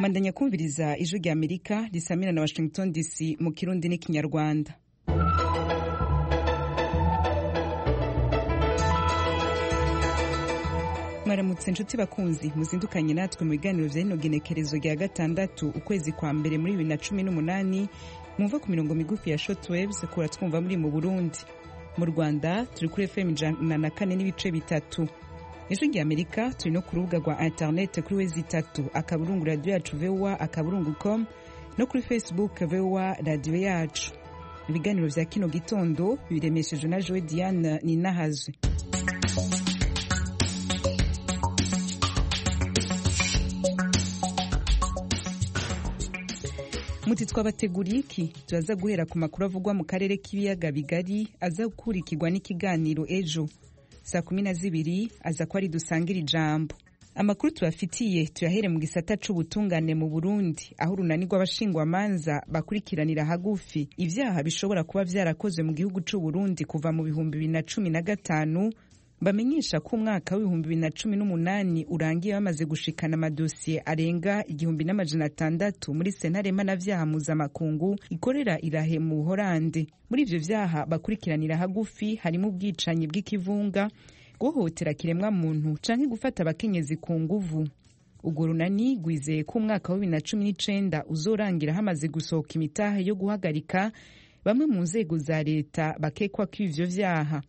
mandanya kumviriza ijwi rya amerika risamira na washington dc mu kirundi n'ikinyarwanda mwaramutse inshuti bakunzi muzindukanye natwe mu biganiro bya rino genekerezo rya gatandatu ukwezi kwa mbere muri bibiri na cumi n'umunani mwumva ku mirongo migufi ya shotwaves kura twumva muri mu burundi mu rwanda turi kuri fm ijana na kane n'ibice bitatu ijwi rya amerika turi no ku rubuga rwa interineti kuri wezi itatu akaburungu radiyo yacu vowa akaburungu com no kuri facebook vowa radiyo yacu ibiganiro bya kino gitondo biremesheje na joe diane ninahazwe muti twabateguriye iki turaza guhera ku makuru avugwa mu karere k'ibiyaga bigari aza gukurikirwa n'ikiganiro ejo saa kumi na zibiri aza ko ari dusangira ijambo amakuru tuyafitiye tuyahere mu gisata c'ubutungane mu burundi aho urunani rw'abashingwamanza bakurikiranira hagufi ibyaha bishobora kuba vyarakozwe mu gihugu c'uburundi kuva mu bihumbi bibiri na cumi na gatanu bamenyesha ko umwaka w'ibihumbi bibiri na cumi n'umunani urangiye bamaze gushikana amadosiye arenga igihumbi n'amajana atandatu muri sentare mpanabyaha mpuzamakungu ikorera irahe mu buhorande muri ibyo byaha bakurikiranira hagufi harimo ubwicanyi bw'ikivunga guhohotera kiremwa muntu canke gufata abakenyezi ku nguvu urwo runani rwizeye ko umwaka wa bibiri na cumi n'icenda uzorangira hamaze gusohoka imitahe yo guhagarika bamwe mu nzego za leta bakekwa ko ivyo vyaha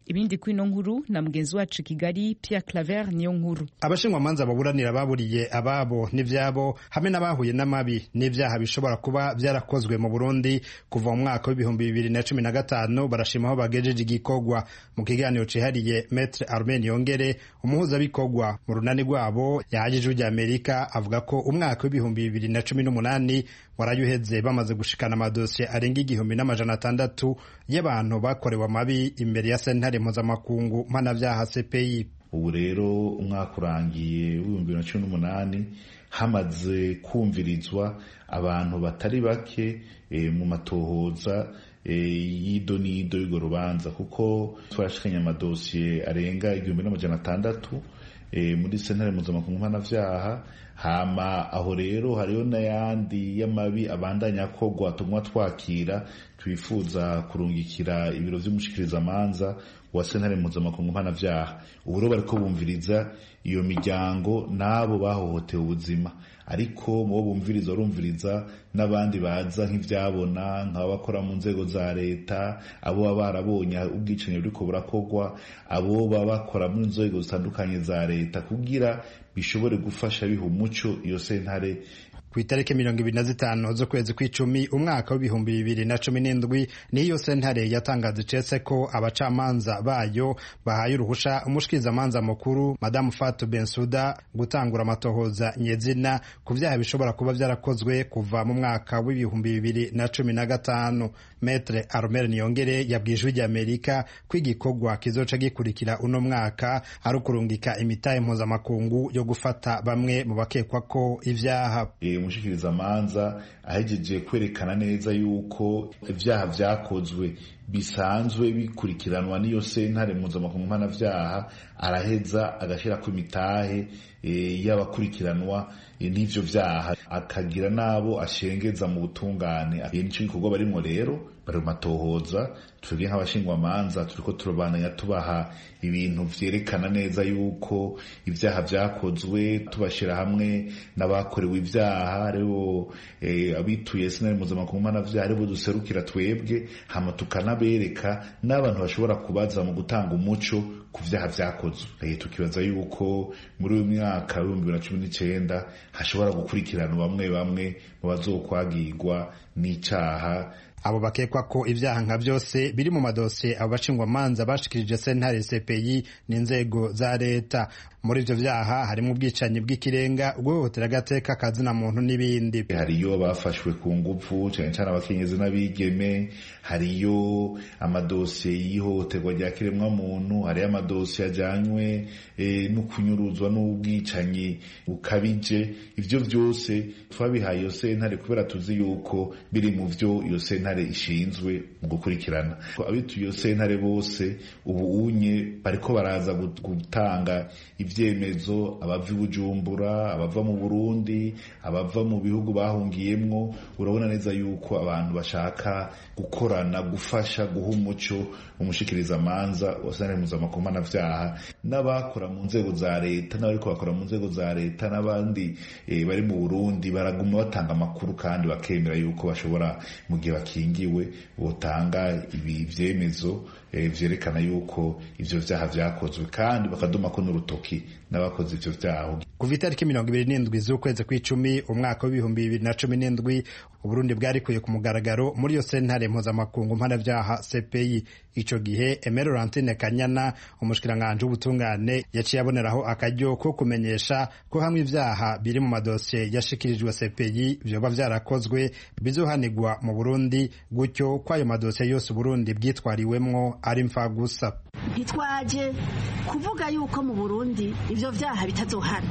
ibindi kuri ino nkuru na mugenzi wacu kigali Pierre Claver niyo nkuru abashingwamanza baburanira baburiye ababo n'ibyabo hamwe n'abahuye n'amabi n'ibyaha bishobora kuba byarakozwe mu burundi kuva mu mwaka w'ibihumbi bibiri na cumi na gatanu barashima aho bagejeje igikorwa mu kiganiro cihariye metre armen yongere umuhuzabikorwa mu runani rwabo yahaje ijwi rya amerika avuga ko umwaka w'ibihumbi bibiri na cumi n'umunani waraye uheze bamaze gushikana amadosiye arenga igihumbi n'amajana atandatu y'abantu bakorewe amabi imbere ya sentare mpuzamakungu mpanabyaha CPI. ubu rero umwaka urangiye w'ibihumbi bibiri na cumi n'umunani hamaze kumvirizwa abantu batari bake mu matohoza y'ido n'ido y'urwo rubanza kuko twarashikanye amadosiye arenga igihumbi n'amajana atandatu muri sentare mpuzamakungu mpanabyaha hama aho rero hariho n'ayandi y'amabi abandanya akorwa tumwa twakira twifuza kurungikira ibiro vy'umushikirizamanza wa sentare mpuzamakungu mpanavyaha ubu rero bariko bumviriza iyo miryango n'abo bahohotewe ubuzima ariko mubo bumviriza barumviriza n'abandi baza nk'ivyabona nk'abakora mu nzego za leta abo baba barabonye ubwicanyi buriko burakorwa abo baba bakora mu nzego zitandukanye za leta kugira bishobore gufasha biha umuco iyo sentare ku itariki mirongo ibiri na zitanu z'ukwezi kw'icumi umwaka w'ibihumbi bibiri na cumi n'indwi niyo sentare yatangaza icese ko abacamanza bayo bahaye uruhusha umushikirizamanza mukuru madamu fatu bensuda gutangura amatohoza nyezina ku byaha bishobora kuba byarakozwe kuva mu mwaka w'ibihumbi bibiri na cumi na gatanu metre aromere niyongere yabwiye ijwi ry'amerika ko igikorwa kizoca gikurikira uno mwaka ari ukurungika imitahe mpuzamakungu yo gufata bamwe mu bakekwa ko ibyaha umushikirizamanza ahegeje kwerekana neza yuko ibyaha byakozwe bisanzwe bikurikiranwa n'iyo sentare mpuzamakungu mpanabyaha araheza agashyira ku mitahe y'abakurikiranwa n'ibyo byaha akagira n'abo ashengeza mu butungane nicyo gikorwa barimo rero bari mu matohoza turi nk'abashingwamanza turi ko turobananya tubaha ibintu byerekana neza yuko ibyaha byakozwe tubashyira hamwe n'abakorewe ibyaha aribo abituye sentare mpuzamakungu mpanabyaha aribo duserukira twebwe hama tukana bereka n'abantu bashobora kubaza mu gutanga umuco ku byaha byakozwe tukibaza yuko muri uyu mwaka w'ibihumbi bibiri na cumi n'icyenda hashobora gukurikirana bamwe bamwe mu bazokwagirwa n'icyaha abo bakekwa ko ibyaha nka byose biri mu madosiye abo bashingwamanza bashikirije sentare cpi n'inzego za leta muri ibyo byaha harimo ubwicanyi bw'ikirenga guhohotera agateka akazina muntu n'ibindi hariyo bafashwe ku ngufu cyane cyane abakenyezi n'abigeme hariyo amadosiye y'ihohoterwa rya kiremwa muntu hariyo amadosiye ajyanywe no kunyuruzwa n'ubwicanyi bukabije ibyo byose twabihaye iyo sentare kubera tuzi yuko biri mu byo iyo sentare ishinzwe mu gukurikirana abituye iyo sentare bose ubu unye bariko baraza gutanga ivyo ibyemezo abava i bujumbura abava mu burundi abava mu bihugu bahungiyemo urabona neza yuko abantu bashaka gukorana gufasha guha umuco umushyikirizamanza wasanga mpuzamakomanabyaha n'abakora mu nzego za leta n'abari bakora mu nzego za leta n'abandi bari mu burundi baraguma batanga amakuru kandi bakemera yuko bashobora mu gihe bakingiwe botanga ibi byemezo byerekana yuko ibyo byaha byakozwe kandi bakadumako n'urutoki n'abakoze ibyo byaha kuva itariki mirongo ibiri n'indwi z'ukwezi kw'icumi umwaka w'ibihumbi bibiri na cumi n'indwi uburundi bwarikuye ku mugaragaro muri iyo sentare mpuzamakungu mpanabyaha cpi icyo gihe emero lantine kanyana umushikiranganji w'ubutungane yaciye aboneraho akaryo ko kumenyesha ko hamwe ibyaha biri mu madosiye yashikirijwe cpi byoba byarakozwe bizohanigwa mu burundi gutyo ko ayo madosiye yose uburundi bwitwariwemwo ari mfagusa ntitwaje kuvuga yuko mu burundi ibyo byaha bitazohana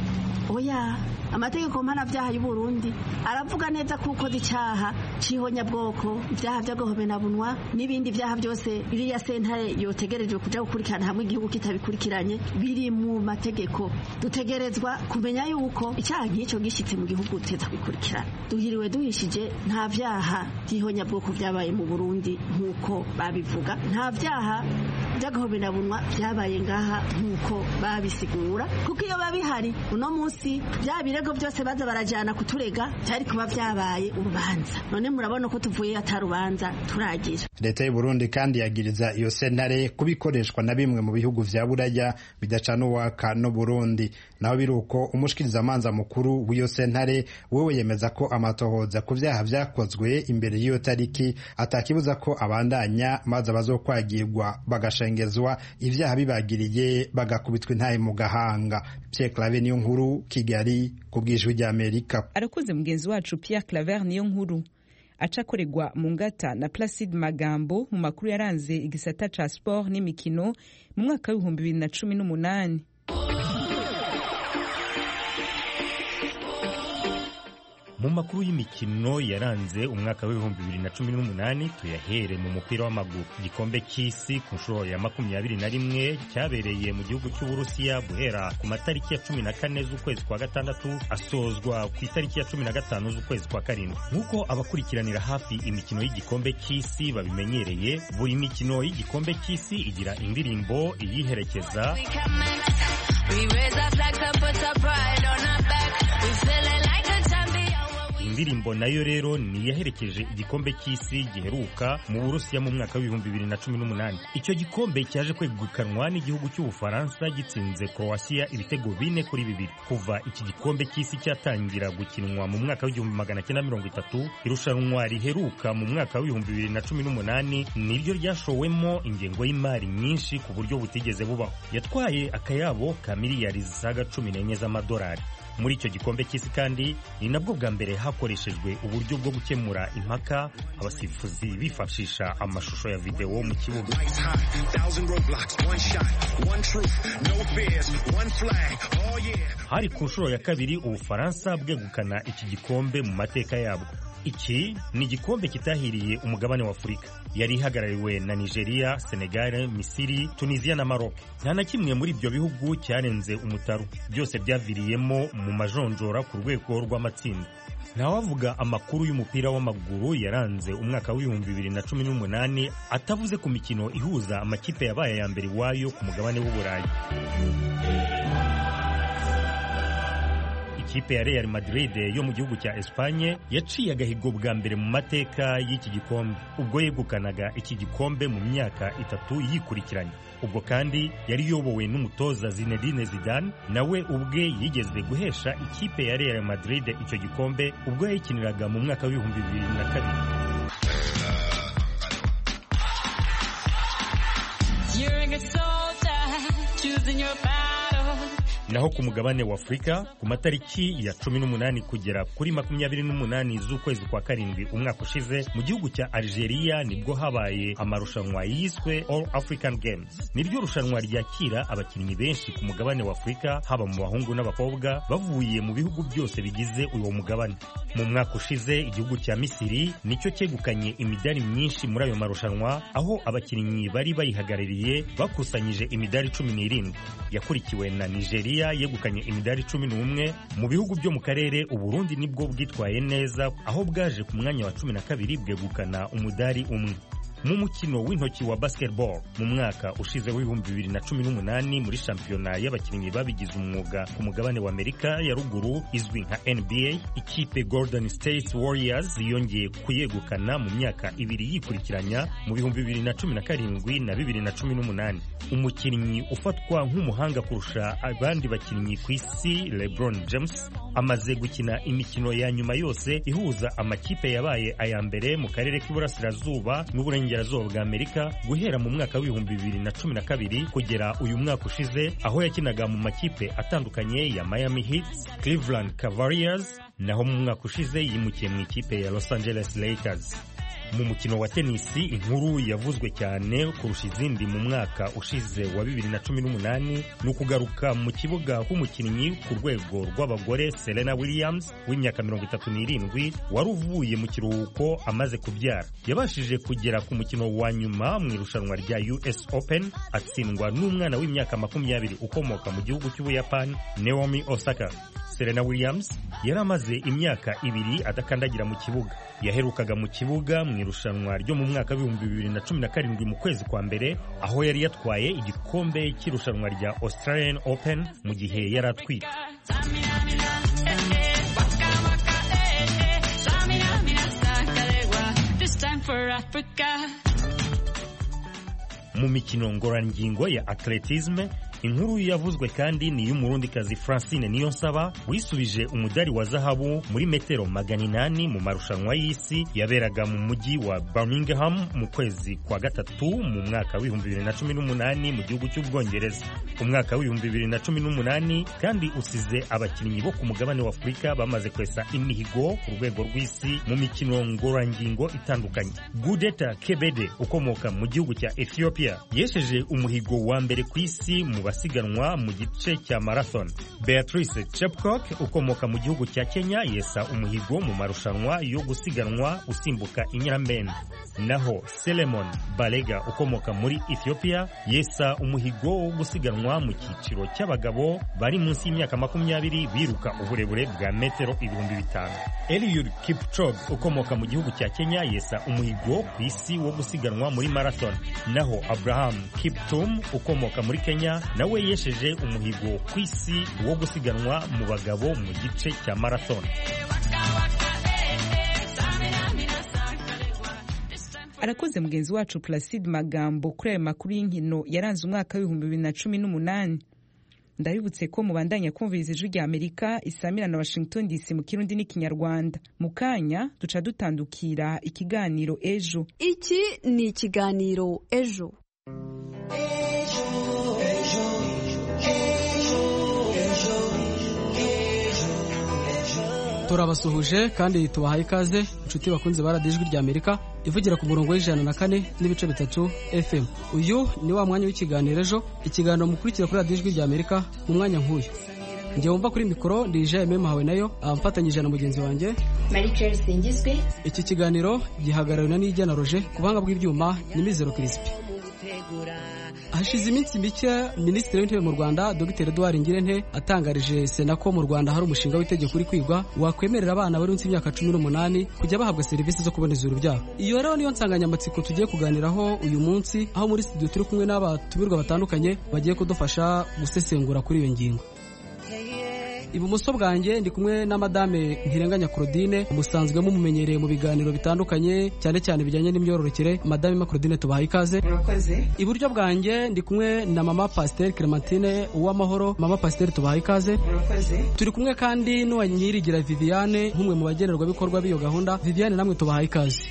oya amategeko mpanabyaha y'uburundi aravuga neza ko ukoze icyaha cy'ihonyabwoko ibyaha byo guhomenabunwa n'ibindi byaha byose biriya sentare yotegerejwe kujya gukurikirana hamwe igihugu kitabikurikiranye biri mu mategeko dutegerezwa kumenya yuko icyaha nk'icyo gishyitse mu gihugu tutabikurikirana duhiriwe duhishije nta byaha by'ihonyabwoko byabaye mu burundi nk'uko babivuga nta byaha by'agahomenabunwa byabaye ngaha nk'uko babisigura kuko iyo babihari uno munsi bya birego byose baza barajyana kuturega byari kuba byabaye urubanza none murabona ko tuvuye atarubanza turagira leta y'u Burundi kandi yagiriza iyo sentare kubikoreshwa na bimwe mu bihugu vya buraya bidacana uwaka no Burundi naho biri uko umushikirizamanza mukuru w'iyo sentare wewe yemeza ko amatohoza ku vyaha vyakozwe imbere y'iyo tariki atakibuza ko abandanya maze abazokwagirwa bagashengezwa ivyaha bibagiriye bagakubitwa intahe mu gahanga Pierre Claver niyo nkuru Kigali ku bw'ijwi ry'Amerika arakoze mugenzi wacu Pierre Claver niyo nkuru acakorerwa mu ngata na Placide Magambo mu makuru yaranze igisata ca sport n'imikino mu mwaka w'ibihumbi bibiri na cumi n'umunani mu makuru y'imikino yaranze umwaka w'ibihumbi bibiri na cumi n'umunani tuyahere mu mupira w'amaguru igikombe cy'isi ku nshuro ya makumyabiri na rimwe cyabereye mu gihugu cy'uburusiya guhera ku matariki ya cumi na kane z'ukwezi kwa gatandatu asozwa ku itariki ya cumi na gatanu z'ukwezi kwa karindwi nk'uko abakurikiranira hafi imikino y'igikombe cy'isi babimenyereye buri mikino y'igikombe cy'isi igira indirimbo iyiherekeza indirimbo nayo rero ni yaherekeje igikombe cy'isi giheruka mu Burusiya mu mwaka w'ibihumbi bibiri na cumi n'umunani icyo gikombe cyaje kwegukanwa n'igihugu cy'Ubufaransa gitsinze Croatia ibitego bine kuri bibiri kuva iki gikombe cy'isi cyatangira gukinwa mu mwaka w'igihumbi magana cyenda mirongo itatu irushanwa riheruka mu mwaka w'ibihumbi bibiri na cumi n'umunani niryo ryashowemo ingengo y'imari nyinshi ku buryo butigeze bubaho yatwaye akayabo ka miliyari zisaga cumi n'enye z'amadolari muri icyo gikombe cy'isi kandi ni nabwo bwa mbere hakoreshejwe uburyo bwo gukemura impaka abasifuzi bifashisha amashusho ya videwo mu kibuga hari ku nshuro ya kabiri ubufaransa bwegukana iki gikombe mu mateka yabwo iki ni igikombe kitahiriye umugabane wa afurika yari ihagarariwe na nigeria senegal misiri tunisiya na maroc nta na kimwe muri ibyo bihugu cyarenze umutaru byose byaviriyemo mu majonjora ku rwego rw'amatsinda ntawavuga amakuru y'umupira w'amaguru yaranze umwaka w'ibihumbi bibiri na cumi n'umunani atavuze ku mikino ihuza amakipe yabaye aya mbere iwayo ku mugabane w'uburayi ikipe ya Real Madrid yo mu gihugu cya Espanye yaciye agahigo bwa mbere mu mateka y'iki gikombe ubwo yegukanaga iki gikombe mu myaka itatu yikurikiranye ubwo kandi yari iyobowe n'umutoza Zinedine Zidane nawe ubwe yigeze guhesha ikipe ya Real Madrid icyo gikombe ubwo yayikiniraga mu mwaka w'ibihumbi bibiri na kabiri naho ku mugabane wa Afurika ku matariki ya cumi n'umunani kugera kuri makumyabiri n'umunani z'ukwezi kwa karindwi umwaka ushize mu gihugu cya Algeria nibwo habaye amarushanwa yiswe All African Games niryo rushanwa ryakira abakinnyi benshi ku mugabane wa Afurika haba mu bahungu n'abakobwa bavuye mu bihugu byose bigize uwo mugabane mu mwaka ushize igihugu cya Misiri nicyo cyegukanye imidari myinshi muri ayo marushanwa aho abakinnyi bari bayihagarariye bakusanyije imidari cumi n'irindwi yakurikiwe na Nigeria Croatia yegukanye imidari cumi n'umwe mu bihugu byo mu karere Uburundi nibwo bwitwaye neza aho bwaje ku mwanya wa cumi na kabiri bwegukana umudari umwe mu mukino w'intoki wa basketball mu mwaka ushize w'ibihumbi bibiri na cumi n'umunani muri shampiyona y'abakinnyi babigize umwuga ku mugabane wa amerika ya ruguru izwi nka nba ikipe golden state warriors yongeye kuyegukana mu myaka ibiri yikurikiranya mu bihumbi bibiri na cumi na karindwi na bibiri na cumi n'umunani umukinnyi ufatwa nk'umuhanga kurusha abandi bakinnyi ku isi lebron james amaze gukina imikino ya nyuma yose ihuza amakipe yabaye aya mbere mu karere k'iburasirazuba n'uburengerazuba burengerazuba bwa amerika guhera mu mwaka w'ibihumbi bibiri na cumi na kabiri kugera uyu mwaka ushize aho yakinaga mu makipe atandukanye ya miami heat cleveland cavaliers naho mu mwaka ushize yimukiye mu ikipe ya los angeles lakers mu mukino wa tenisi inkuru yavuzwe cyane kurusha izindi mu mwaka ushize wa bibiri na cumi n'umunani ni ukugaruka mu kibuga h'umukinnyi ku rwego rw'abagore Serena Williams w'imyaka mirongo itatu n'irindwi wari uvuye mu kiruhuko amaze kubyara yabashije kugera ku mukino wa nyuma mu irushanwa rya US Open atsindwa n'umwana w'imyaka makumyabiri ukomoka mu gihugu cy'Ubuyapani Naomi Osaka Serena Williams yari amaze imyaka ibiri adakandagira mu kibuga yaherukaga mu kibuga mu irushanwa ryo mu mwaka w'ibihumbi bibiri na cumi na karindwi mu kwezi kwa mbere aho yari yatwaye igikombe cy'irushanwa rya Australian Open mu gihe yari atwite mu mikino ngororangingo ya atletisme inkuru yavuzwe kandi ni iy'umurundikazi francine niyonsaba wisubije umudari wa zahabu muri metero magana inani mu marushanwa y'isi yaberaga mu mujyi wa birmingham mu kwezi kwa gatatu mu mwaka w'ibihumbi bibiri na cumi n'umunani mu gihugu cy'ubwongereza umwaka w'ibihumbi bibiri na cumi n'umunani kandi usize abakinnyi bo ku mugabane wa afurika bamaze kwesa imihigo ku rwego rw'isi mu mikino ngororangingo itandukanye gudeta kebede ukomoka mu gihugu cya ethiopia yesheje umuhigo wa mbere ku isi mu basiganwa mu gice cya marathon beatrice chepcock ukomoka mu gihugu cya kenya yesa umuhigo mu marushanwa yo gusiganwa usimbuka inyiramende naho selemon balega ukomoka muri ethiopia yesa umuhigo wo gusiganwa mu cyiciro cy'abagabo bari munsi y'imyaka makumyabiri biruka uburebure bwa metero ibihumbi bitanu eliud kipchoge ukomoka mu gihugu cya kenya yesa umuhigo ku isi wo gusiganwa muri marathon naho abraham kiptum ukomoka muri kenya nawe yesheje umuhigo ku isi wo gusiganwa mu bagabo mu gice cya marathon arakoze mugenzi wacu Placide magambo kuri ayo makuru y'inkino yaranze umwaka w'ibihumbi bibiri na cumi n'umunani ndabibutse ko mubandanya kumviriza ijwi rya amerika isamira na washington dc mu kirundi n'ikinyarwanda mu kanya duca dutandukira ikiganiro ejo iki ni ikiganiro ejo turabasuhuje kandi tubahaye ikaze inshuti bakunze baradiye ijwi rya amerika ivugira ku murongo w'ijana na kane n'ibice bitatu fm uyu ni wa mwanya w'ikiganiro ejo ikiganiro mukurikira kuri radiyo ijwi rya amerika mu mwanya nk'uyu njye wumva kuri mikoro ndi ije ememu hawe nayo abafatanyije na mugenzi wanjye mariceli singizwe iki kiganiro gihagarariwe na nijya na roje ku buhanga bw'ibyuma ni mizero kirisipi hashize iminsi mike minisitiri w'intebe mu rwanda dr edouard ngirente atangarije sena ko mu rwanda hari umushinga w'itegeko uri kwigwa wakwemerera abana bari munsi y'imyaka cumi n'umunani kujya bahabwa serivisi zo kuboneza urubyaro iyo rero niyo nsanganyamatsiko tugiye kuganiraho uyu munsi aho muri studio turi kumwe n'abatumirwa batandukanye bagiye kudufasha gusesengura kuri iyo ngingo ibumoso bwanjye ndi kumwe na madame ntirenganya claudine umusanzwe mumumenyereye mu biganiro bitandukanye cyane cyane bijyanye n'imyororokere madame ma claudine tubaha ikaze iburyo bwanjye ndi kumwe na mama pasiteri clementine uwamahoro mama pasiteri tubaha ikaze turi kumwe kandi n'uwa nyirigira viviane nk'umwe mu bagenerwabikorwa b'iyo gahunda viviane namwe tubaha ikaze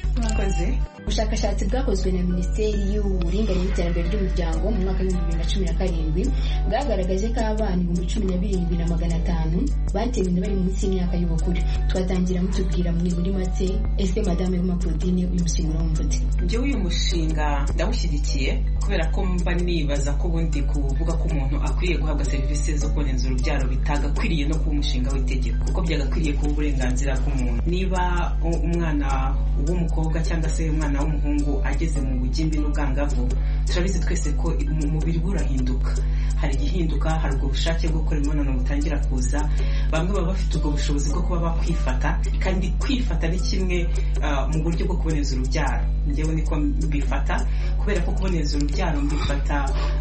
ubushakashatsi bwakozwe na minisiteri y'uburinganire n'iterambere ry'umuryango mu mwaka w'ibihumbi bibiri na cumi na karindwi bwagaragaje ko abana ibihumbi cumi na birindwi na magana atanu abantu batewe inda bari munsi y'imyaka y'ubukure tubatangira mutubwira mwe muri make ese madame Roma Claudine uyu mushinga urawumva ute njyewe uyu mushinga ndawushyigikiye kubera ko mba nibaza ko ubundi kuvuga ko umuntu akwiye guhabwa serivisi zo kuboneza urubyaro bitagakwiriye no kuba umushinga w'itegeko kuko byagakwiriye kuba uburenganzira bw'umuntu niba umwana w'umukobwa cyangwa se umwana w'umuhungu ageze mu bugimbi n'ubwangavu turabizi twese ko umubiri we urahinduka hari igihinduka hari ubwo bushake bwo gukora imibonano butangira kuza bamwe baba bafite ubwo bushobozi bwo kuba bakwifata kandi kwifata ni kimwe ah, mu buryo bwo kuboneza urubyaro njyewe niko mbifata kubera ko kuboneza urubyaro mbifata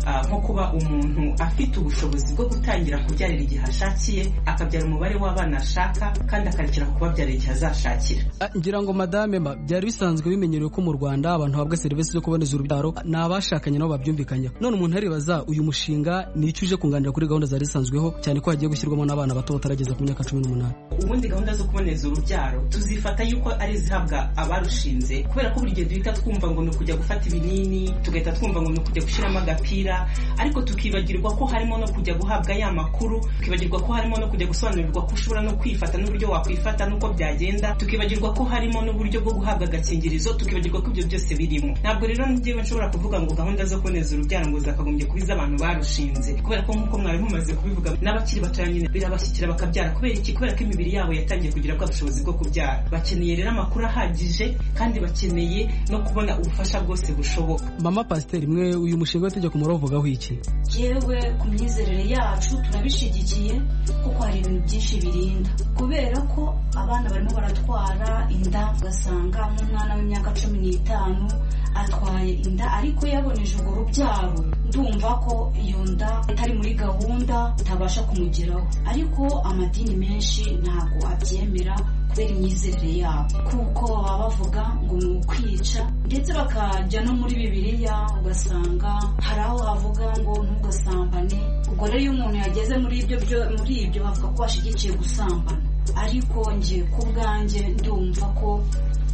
ah, nko kuba umuntu afite ubushobozi bwo gutangira kubyarira igihe ashakiye akabyara umubare w'abana ashaka kandi akarekera kubabyarira igihe azashakira Ah, ngira ngo madame ma byari bisanzwe bimenyerewe ko mu rwanda abantu bahabwa serivisi zo kuboneza urubyaro ni abashakanye nabo babyumvikanyeho none umuntu aribaza uyu mushinga ni icyo uje kunganira kuri gahunda zari zisanzweho cyane ko hagiye gushyirwamo n'abana bato batarageza ku myaka cumi n'umunani ubundi gahunda zo kuboneza urubyaro tuzifata yuko ari izihabwa abarushinze kubera ko buri gihe duhita twumva ngo ni ukujya gufata ibinini tugahita twumva ngo ni ukujya gushyiramo agapira ariko tukibagirwa ko harimo no kujya guhabwa ya makuru tukibagirwa ko harimo no kujya gusobanurirwa ko ushobora no kwifata n'uburyo wakwifata n'uko byagenda tukibagirwa ko harimo n'uburyo bwo guhabwa agakingirizo tukibagirwa ko ibyo byose birimo ntabwo rero njyewe nshobora kuvuga ngo gahunda zo kuboneza urubyaro ngo zakagombye kuba iz'abantu barushinze kubera ko nk'uko mwari mumaze kubivuga n'abakiri batoya nyine birabashyikira bakabyara kubera iki kubera ko imibiri yabo yatangiye kugira bwa bushobozi bwo kubyara bakeneye rero amakuru ahagije kandi bakeneye no kubona ubufasha bwose bushoboka mama pasiteri mwe uyu mushinga w'itegeko muravugaho iki yewe ku myizerere yacu turabishigikiye kuko hari ibintu byinshi birinda kubera ko abana barimo baratwara inda ugasanga nk'umwana w'imyaka cumi n'itanu atwaye inda ariko yaboneje urwo rubyaro ndumva ko iyo nda itari muri gahunda itabasha kumugeraho ariko amadini menshi ntabwo abyemera kubera imyizerere yabo kuko baba bavuga ngo ni ukwica ndetse bakajya no muri bibiliya ugasanga hari aho havuga ngo ntugasambane ubwo rero iyo umuntu yageze muri ibyo byo- muri ibyo bavuga ko bashyigikiye gusambana ariko njye ku bwanjye ndumva ko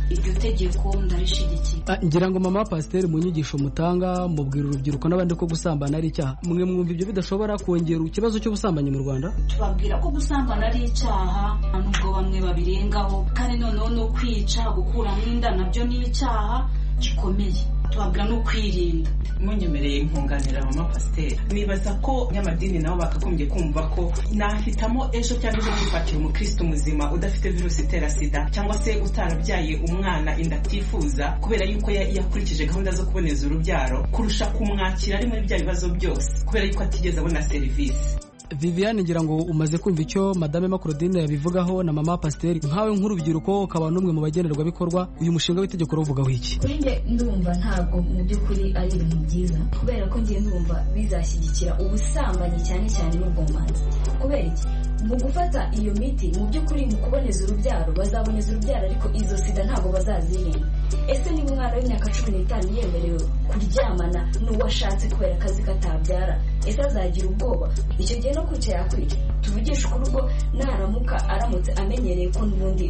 iryo tegeko ndarishyigikiye Ah, ngira ngo mama pasiteri mu nyigisho mutanga mubwira urubyiruko n'abandi ko gusambana ari icyaha mwe mwumva ibyo bidashobora kongera ikibazo cy'ubusambanyi mu rwanda tubabwira ko gusambana ari icyaha nubwo bamwe babirengaho kandi noneho no kwica gukuramo inda nabyo ni icyaha gikomeye tubabwira no kwirinda munyemereye nkunganira mama pasiteri nibaza ko ny'amadini nabo bakagombye kumva ko nahitamo ejo cyangwa ejo kwifatira umukristo muzima udafite virusi itera sida cyangwa se utarabyaye umwana inda atifuza kubera yuko ya- yakurikije gahunda zo kuboneza urubyaro kurusha kumwakira ari muri bya bibazo byose kubera yuko atigeze abona serivisi viviane ngira ngo umaze kumva icyo madame makorodine yabivugaho na mama pasiteri nkawe nk'urubyiruko ukaba n'umwe mu bagenerwabikorwa uyu mushinga w'itegeko uravugaho iki kuri nge ndumva ntabwo mu by'ukuri ari ibintu byiza kubera ko ngiye ndumva bizashyigikira ubusambanyi cyane cyane n'ubwomanzi kubera iki mu gufata iyo miti mu by'ukuri mu kuboneza urubyaro bazaboneza urubyaro ariko izo sida ntabwo bazazirinda ese niba umwana w'imyaka cumi n'itanu yemerewe kuryamana n'uwo ashatse kubera akazi katabyara ese azagira ubwoba icyo gihe no kwica yakwica tuvugishe ukuri ubwo naramuka aramutse amenyereye ko n'ubundi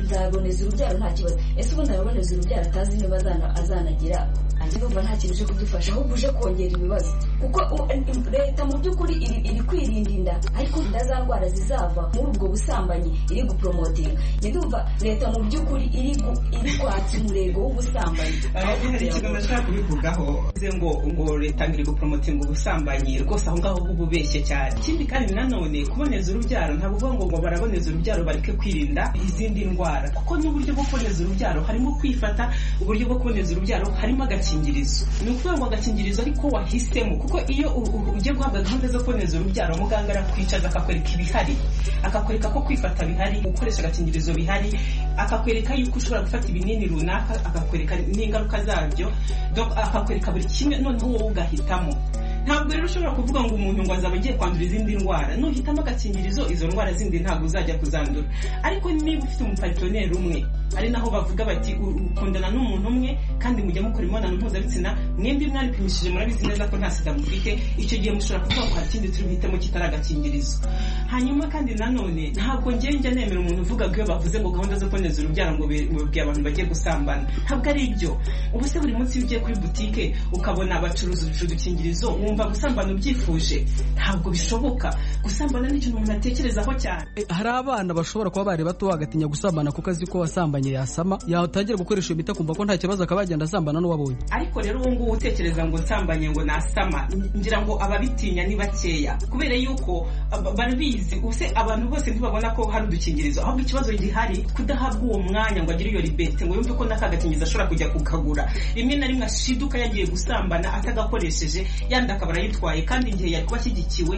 nzaboneza urubyaro nta kibazo ese ubundi araboneza urubyaro atazi niba azana- azanagira ajya numva nta kintu cyo kudufasha ahubwo uje kongera ibibazo kuko u- leta mu by'ukuri iri, iri kwirinda inda ariko inda za ndwara zizava muri ubwo busambanyi iri gupromotinga ndumva leta mu by'ukuri iri gu- iri kwatsa umurego w'ubusambanyi aho Ahubwo hari ikigo kugira ngo- nashaka kubivugaho bivuze ngo ngo leta ngo iri gupromotinga ubusambanyi rwose aho ngaho uba ubeshye cyane ikindi kandi nanone kuboneza urubyaro ntabwo uvuga ngo ngo baraboneza urubyaro bareke kwirinda izindi ndwara kuko n'uburyo bwo kuboneza urubyaro harimo kwifata uburyo bwo kuboneza urubyaro harimo agakingirizo ni ukuvuga ngo agakingirizo ariko wahisemo kuko iyo u- u- ugiye guhabwa gahunda zo kuboneza urubyaro muganga arakwicaza akakwereka ibihari akakwereka ko kwifata bihari gukoresha agakingirizo bihari akakwereka yuko ushobora gufata ibinini runaka akakwereka n'ingaruka zabyo donc akakwereka buri kimwe noneho wowe ugahitamo ntabwo rero ushobora kuvuga ngo umuntu ngo azaba agiye kwandura izindi ndwara nuhitamo agakingirizo izo ndwara zindi ntabwo uzajya kuzandura ariko niba ufite umuparitoneri umwe ari naho bavuga bati ukundana n'umuntu umwe kandi mujya mukora imibonano mpuzabitsina mwembi mwaripimishije murabizi neza ko nta sida mufite icyo gihe mushobora kuvuga ko hari ikindi turi buhitemo kitari agakingirizo hanyuma kandi nanone ntabwo ngewe njya nemera umuntu uvuga ko iyo bavuze ngo gahunda zo kuboneza urubyaro ngo bibabwiye abantu bagiye gusambana ntabwo ari ibyo ubu se buri munsi iyo ugiye kuri butike ukabona bacuruza udukingirizo wumva gusambana ubyifuje ntabwo bishoboka gusambana ni ikintu umuntu atekerezaho cyane hari abana bashobora kuba bari bato bagatinya gusambana kuko azi ko wasambanye yasama yatangira gukoresha iyo miti akumva ko nta kibazo akaba yagenda asambana n'uwabonye ariko rero ubu ngubu utekereza ngo nsambanye ngo nasama ngira ngo ababitinya ni bakeya kubera yuko barabizi ubuse abantu bose ntibabona ko hari udukingirizo ahubwo ikibazo gihari kudahabwa uwo mwanya ngo agire iyo ribete ngo yumve ko n'aka gakingirizo ashobora kujya kukagura rimwe na rimwe ashiduka yagiye gusambana atagakoresheje yandi akaba arayitwaye kandi igihe yari kuba ashyigikiwe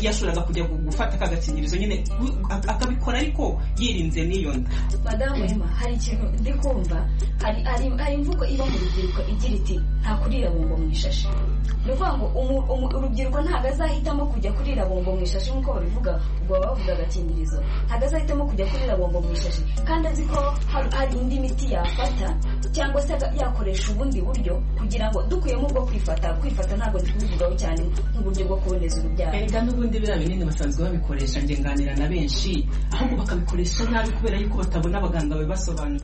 yashoboraga kujya gufata aka gakingirizo nyine akabikora ariko yirinze n'iyo nda madamu wema hari ikintu ndi kumva hari imvugo iba mu rubyiruko igira iti nta kurira bombo mu ishashi ni ukuvuga ngo urubyiruko ntabwo azahitamo kujya kurira bombo mu ishashi nk'uko babivuga ubwo baba bavuga agakingirizo ntabwo azahitamo kujya kurira bombo mu ishashi kandi azi ko hari indi miti yafata cyangwa se yakoresha ubundi buryo kugira ngo dukuyemo ubwo kwifata kwifata ntabwo tubivugaho cyane nk'uburyo bwo kuboneza urubyaro erega n'ubundi biriya binini basanzwe babikoresha ngenganira na benshi ahubwo bakabikoresha nabi kubera yuko batabona abaganga babibasobanura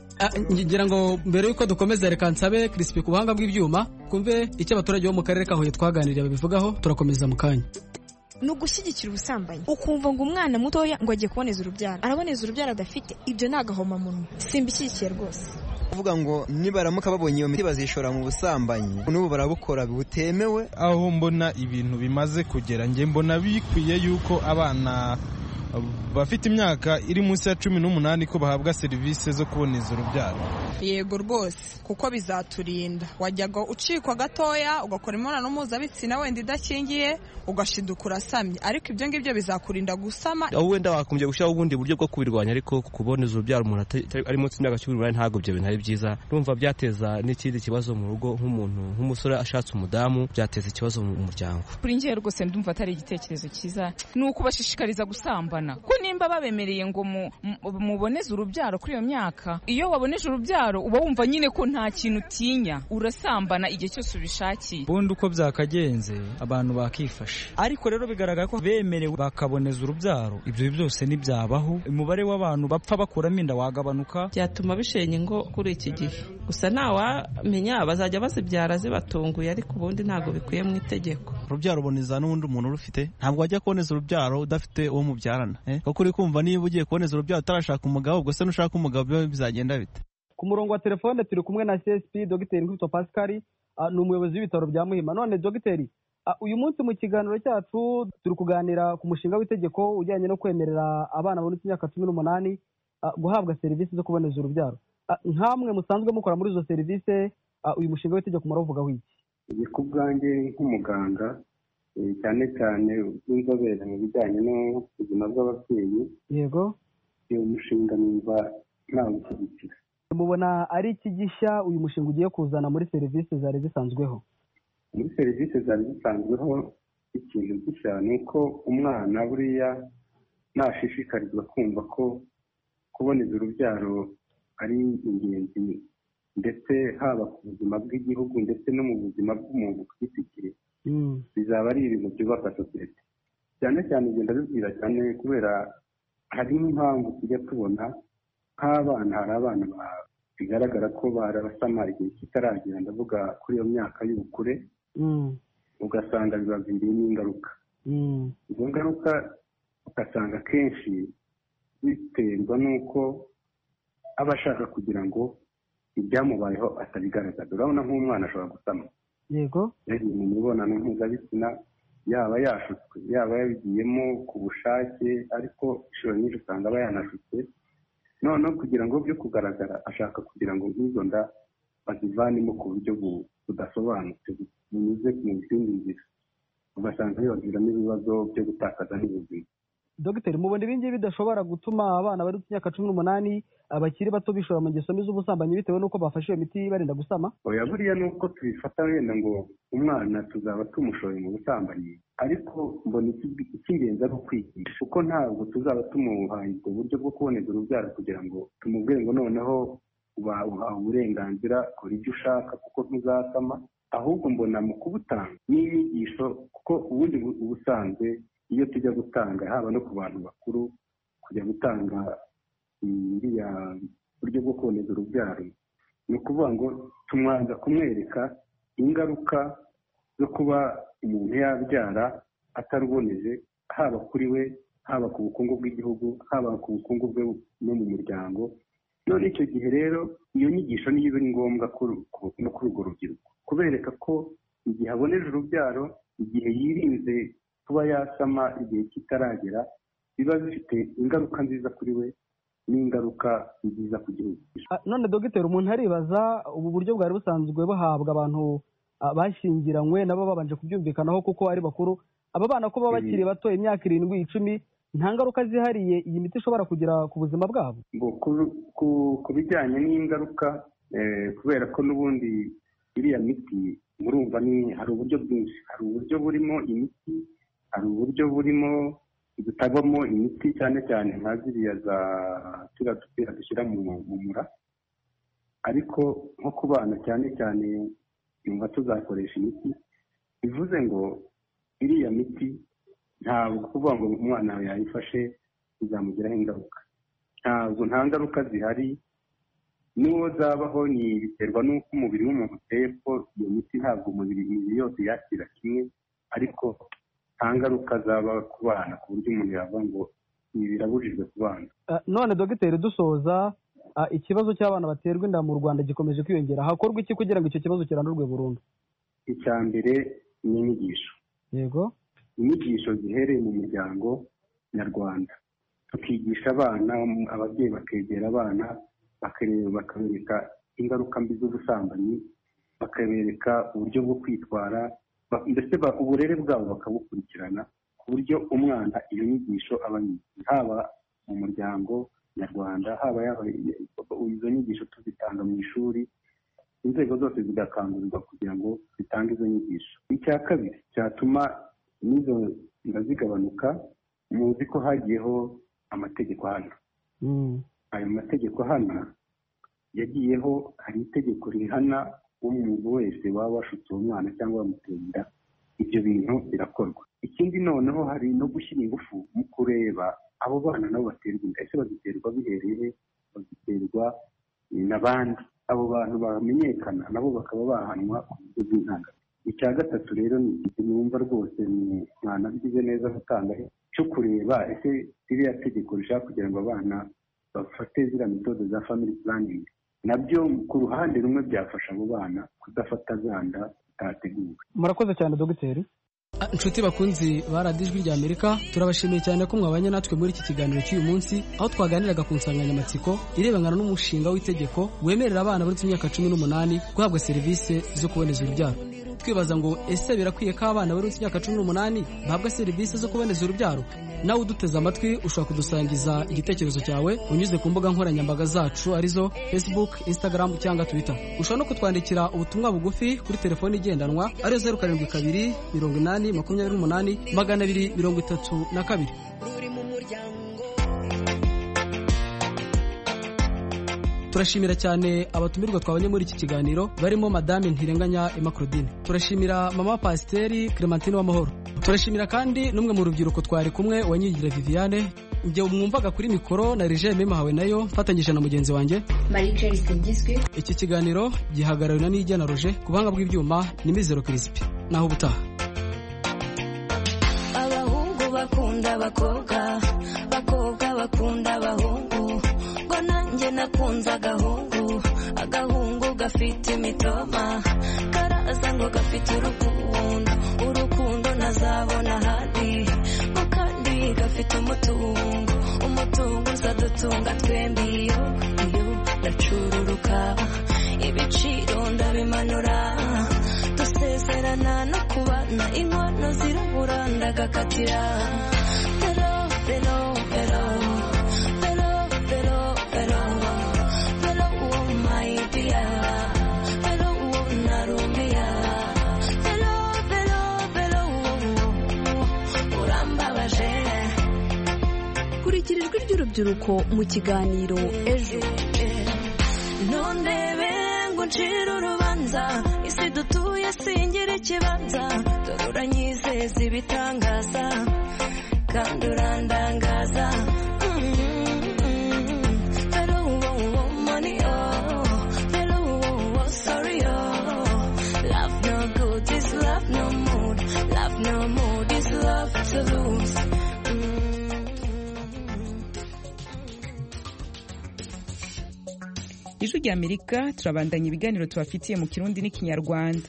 ngira ngo mbere yuko dukomeza reka nsabe kirisipi ku buhanga bw'ibyuma twumve icyo abaturage bo mu karere ka huye twaganiriye babivugaho turakomeza mu kanya ni ugushyigikira ubusambanyi ukumva ngo umwana mutoya ngo agiye kuboneza urubyaro araboneza urubyaro adafite ibyo ni agahomamunwa simbishyigikiye rwose kuvuga ngo nibaramuka babonye iyo miti bazishora mu busambanyi n'ubu barabukora butemewe aho mbona ibintu bimaze kugera njye mbona bikwiye yuko abana bafite imyaka iri munsi ya cumi n'umunani ko bahabwa serivisi zo kuboneza urubyaro yego rwose kuko bizaturinda wajyaga ucikwa gatoya ugakora imibonano mpuzabitsina wenda idakingiye ugashiduka urasamye ariko ibyo ngibyo bizakurinda gusama aho wenda wakomeje gushyiraho ubundi buryo bwo kubirwanya ariko kuboneza urubyaro umuntu ari munsi y'imyaka cumi n'umunani ntabwo ibyo bintu ari byiza numva byateza n'ikindi kibazo mu rugo nk'umuntu nk'umusore ashatse umudamu byateza ikibazo mu muryango kuri ngewe rwose ndumva atari igitekerezo cyiza ni ukubashishikariza gusambana ko nimba babemereye ngo muboneze urubyaro kuri iyo myaka iyo waboneje urubyaro uba wumva nyine ko nta kintu utinya urasambana igihe cyose ubishakiye ubundi uko byakagenze abantu bakifasha ariko rero bigaragara ko bemerewe bakaboneza urubyaro ibyo byose ntibyabaho umubare w'abantu bapfa bakuramo inda wagabanuka byatuma bishenye ngo kuri iki gihe gusa ntawamenya bazajya bazibyara zibatunguye ariko ubundi ntabwo bikwiye mu itegeko urubyaro uboneza n'ubundi umuntu urufite ntabwo wajya kuboneza urubyaro udafite uwo mubyarana kuko uri kumva niba ugiye kuboneza urubyaro utarashaka umugabo ubwo se nushaka umugabo biba bizagenda bite ku murongo wa telefone turi kumwe na csp dogiteri nkubito pascal ni umuyobozi w'ibitaro bya muhima none dogiteri uyu munsi mu kiganiro cyacu turi kuganira ku mushinga w'itegeko ujyanye no kwemerera abana babonetse imyaka cumi n'umunani guhabwa serivisi zo kuboneza urubyaro nk'amwe musanzwe mukora muri izo serivisi uyu mushinga w'itegeko muravugaho iki ibi ku bwanjye nk'umuganga cyane cyane bw'inzobere mu bijyanye n'ubuzima bw'ababyeyi yego uyu mushinga numva ntawushyigikira mubona ari iki gishya uyu mushinga ugiye kuzana muri serivisi zari zisanzweho muri serivisi zari zisanzweho ikintu gishya ni uko umwana buriya ntashishikarizwa kumva ko kuboneza urubyaro ari ingenzi ndetse haba ku buzima bw'igihugu ndetse no mu buzima bw'umuntu ku giti cye bizaba ari ibintu byubaka sosiyete cyane cyane ugenda bibwira cyane kubera hari n'impamvu tujya tubona nk'abana hari abana bigaragara ko barabasama igihe kitaragera ndavuga kuri iyo myaka y'ubukure ugasanga bibaviriyemo ingaruka izo ngaruka ugasanga akenshi biterwa n'uko aba ashaka kugira ngo ibyamubayeho atabigaragaza urabona nk'umwana ashobora gusama yego yari mu mibonano mpuzabitsina yaba yashutswe yaba yabigiyemo ku bushake ariko inshuro nyinshi usanga aba yanashutswe noneho kugira ngo byo kugaragara ashaka kugira ngo nk'izo nda bazivanemo ku buryo budasobanutse bunyuze mu zindi nzira ugasanga bibaviramo ibibazo byo gutakaza n'ubuzima dogiteri mubona ibingibi bidashobora gutuma abana bari ku myaka cumi n'umunani abakiri bato bishora mu ngeso mbi z'ubusambanyi bitewe n'uko bafashe iyo miti ibarinda gusama oya buriya ni uko tubifata wenda ngo umwana tuzaba tumushoye mu busambanyi ariko mbona iki- icy'ingenzi ari ukwigisha kuko ntabwo tuzaba tumuhaye ubwo buryo bwo kuboneza urubyaro kugira ngo tumubwire ngo noneho uba uhawe uburenganzira kora ibyo ushaka kuko ntuzasama ahubwo mbona mu kubutanga n'inyigisho kuko ubundi bu- ubusanzwe iyo tujya gutanga haba no ku bantu bakuru kujya gutanga buriya buryo bwo kuboneza urubyaro ni ukuvuga ngo tumwanza kumwereka ingaruka zo kuba umuntu yabyara ataruboneje haba kuri we haba ku bukungu bw'igihugu haba ku bukungu bwe no mu muryango none icyo gihe rero iyo nyigisho niyo iba ari ngombwa kuri ku- no kuri urwo rubyiruko kubereka ko igihe aboneje urubyaro igihe yirinze kuba yasama igihe kitaragera biba bifite ingaruka nziza kuri we n'ingaruka nziza ku gihugu Ah, none dogiteri umuntu aribaza ubu buryo bwari busanzwe buhabwa abantu ah, bashyingiranywe nabo babanje kubyumvikanaho kuko ari bakuru aba bana ko baba bakiri bato imyaka irindwi icumi nta ngaruka zihariye iyi miti ishobora kugira ku buzima bwabo ngo ku- ku- ku bijyanye n'ingaruka eh, kubera ko n'ubundi iriya miti murumva ni hari uburyo bwinshi hari uburyo burimo imiti hari uburyo burimo butabamo imiti cyane cyane nka ziriya za turiya dupira dushyira mu mu mura ariko nko ku bana cyane cyane yumva tuzakoresha imiti bivuze ngo iriya miti ntabwo kuvuga ngo umwana yawe yayifashe bizamugiraho ingaruka ntabwo nta ngaruka zihari n'uwo zabaho ni biterwa n'uko umubiri w'umuntu uteye ko iyo miti ntabwo umubiri imibiri yose yakira kimwe ariko nta ngaruka zaba ku bana ku buryo umuntu yavuga ngo ibi birabujijwe ku bana Ah, none dogiteri dusoza ah, ikibazo cy'abana baterwa inda mu rwanda gikomeje kwiyongera hakorwa iki kugira ngo icyo kibazo kirandurwe burundu icya mbere ni inyigisho yego inyigisho zihereye mu muryango nyarwanda tukigisha abana ababyeyi bakegera abana bakareba bakabereka ingaruka mbi z'ubusambanyi bakabereka uburyo bwo kwitwara ba- ndetse ba- uburere bwabo bakabukurikirana ku buryo umwana iyo nyigisho aba ayizi. haba mu muryango nyarwanda haba yaba izo nyigisho tuzitanga mu ishuri inzego zose zigakangurirwa kugira ngo zitange izo nyigisho icya kabiri cyatuma n'izo nda zigabanuka muzi ko hagiyeho amategeko hano ayo mategeko hana yagiyeho hari itegeko rihana umuntu wese waba washutse uwo mwana cyangwa wamuteye inda ibyo bintu birakorwa ikindi noneho hari no gushyira ingufu mu kureba abo bana nabo baterwa inda ese baziterwa bihereye he? baziterwa n'abandi abo bantu bamenyekana nabo bakaba bahanwa ku buryo bw'intangarugero icya gatatu rero ni ikintu numva rwose ni mwanabigize neza gutanga cyo kureba ese ririya tegeko rishaka kugira ngo abana bafate ziriya metode za family planning nabyo ku ruhande rumwe byafasha abo bana kudafata zanda zitateguwe murakoze cyane dogiteri Ah, Inshuti bakunzi ba radiyo ijwi rya Amerika turabashimiye cyane ko mwabanye natwe muri iki kiganiro cy'uyu munsi aho twaganiraga ku nsanganyamatsiko irebana n'umushinga w'itegeko wemerera abana bari ku myaka cumi n'umunani guhabwa serivisi zo kuboneza urubyaro twibaza ngo ese birakwiye ko abana bari ku myaka cumi n'umunani bahabwa serivisi zo kuboneza urubyaro nawe uduteze amatwi ushobora kudusangiza igitekerezo cyawe unyuze ku mbuga nkoranyambaga zacu arizo facebook instagram cyangwa twitter ushobora no kutwandikira ubutumwa bugufi kuri telefoni igendanwa ariyo zeru karindwi kabiri mirongo inani makumyabiri n'umunani magana abiri mirongo itatu na kabiri turashimira cyane abatumirwa twabonye muri iki kiganiro barimo madame ntirenganya Emma Claudine turashimira mama pasiteri Clementine Wamahoro turashimira kandi n'umwe mu rubyiruko twari kumwe wanyigira Viviane njye mwumvaga kuri mikoro na Rije Memahawe nayo mfatanyije na mugenzi wanjye marie celeste ngizwe iki kiganiro gihagarariwe na Niyigena Roger ku buhanga bw'ibyuma ni Mizero Crispin naho ubutaha abahungu bakunda abakobwa abakobwa bakunda abahungu ngo nanjye nakunze agahungu agahungu gafite imitoma karaza ngo gafite urukundo urukundo ntazabona ahandi ngo kandi gafite umutungo umutungo uzadutunga twembi iyo iyo ndacururuka ibiciro ndabimanura dusezerana no kubana inkono zirabura ndagakatira rero rero y'urubyiruko mu kiganiro ejo nundebe ngo uncire urubanza isi dutuye singira ikibanza dore uranyizeza ibitangaza kandi urandangaza Pero uwo uwo money oh Pero uwo uwo sorry oh Love no good is love no mood Love no mood is love to lose ijwi rya amerika turabandanya ibiganiro tubafitiye mu kirundi n'ikinyarwanda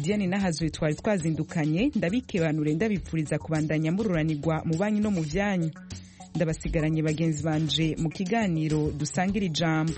diane n'ahazuye twari twazindukanye ndabikebanure ndabipfuriza kubandanya mururanirwa mu banyu no mu byanyu ndabasigaranye bagenzi banje mu kiganiro dusangira ijambo